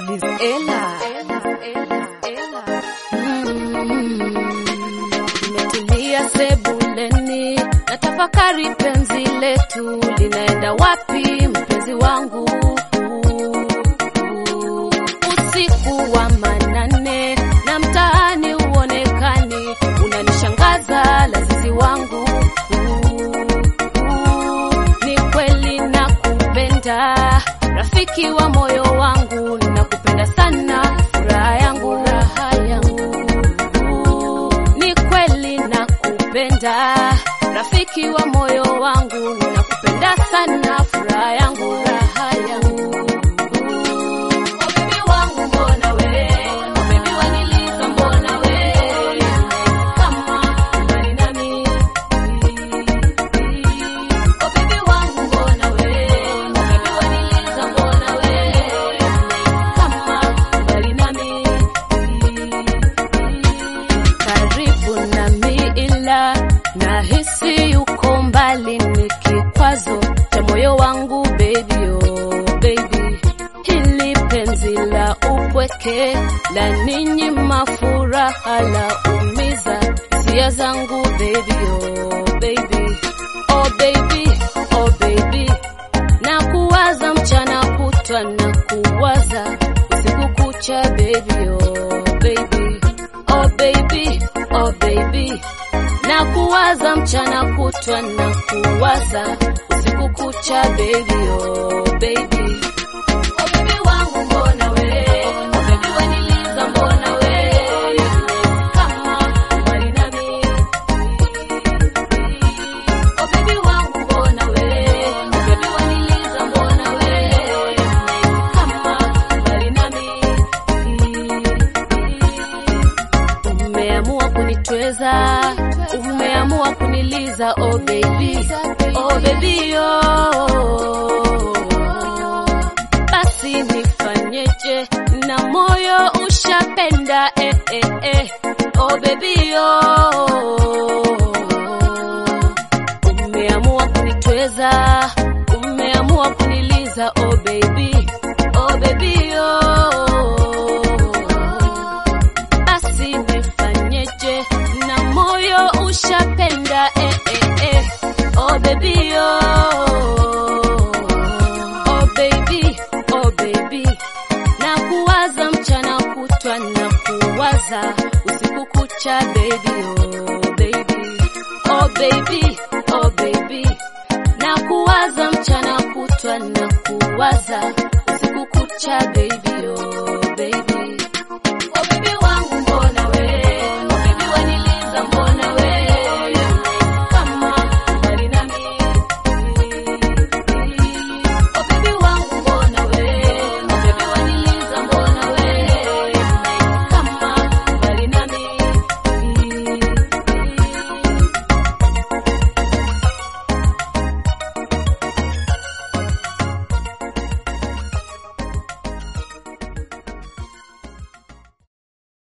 Liz Ella. Nimetulia sebuleni na tafakari penzi letu linaenda wapi, mpenzi wangu. Usiku wa manane na mtaani uonekani, unanishangaza lazizi wangu. Ni kweli nakupenda, rafiki wa moyo wangu, nakupenda sana, furaha yangu, raha yangu. Ni kweli nakupenda, rafiki wa moyo wangu, nakupenda sana, furaha yangu, raha yangu. Oh, baby wangu mbona we, oh, baby waniliza mbona we, kama mbali nami. Oh, baby wangu mbona we, oh, baby waniliza mbona we, kama mbali nami. Karibu nami ila nahisi yuko mbali, ni kikwazo cha moyo wangu baby, oh baby. Hili penzi la upweke la ninyi mafuraha la umiza hisia zangu baby, oh baby, oh baby, oh baby. Na kuwaza mchana kutwa na kuwaza usiku kucha baby, oh baby, oh baby, oh baby. Na kuwaza mchana kutwa na kuwaza usiku kucha baby, oh baby. Oh baby wangu mbona we, oh baby waniliza mbona we, kama mbali nami. Oh baby wangu mbona we, oh baby waniliza mbona we, kama mbali nami. Umeamua kunitweza, umeamua kuniliza, oh baby, oh baby, oh. Basi nifanyeje na moyo ushapenda, eh, eh, eh. Oh baby, oh. Umeamua kunitweza, umeamua kuniliza, oh baby, oh baby, oh. Basi nifanyeje na moyo ushapenda, eh, eh, eh. Oh baby, oh. Oh baby, oh baby. Na kuwaza mchana kutwa na kuwaza usiku kucha baby, oh baby. Oh baby, oh baby. Na kuwaza mchana kutwa na kuwaza usiku kucha baby.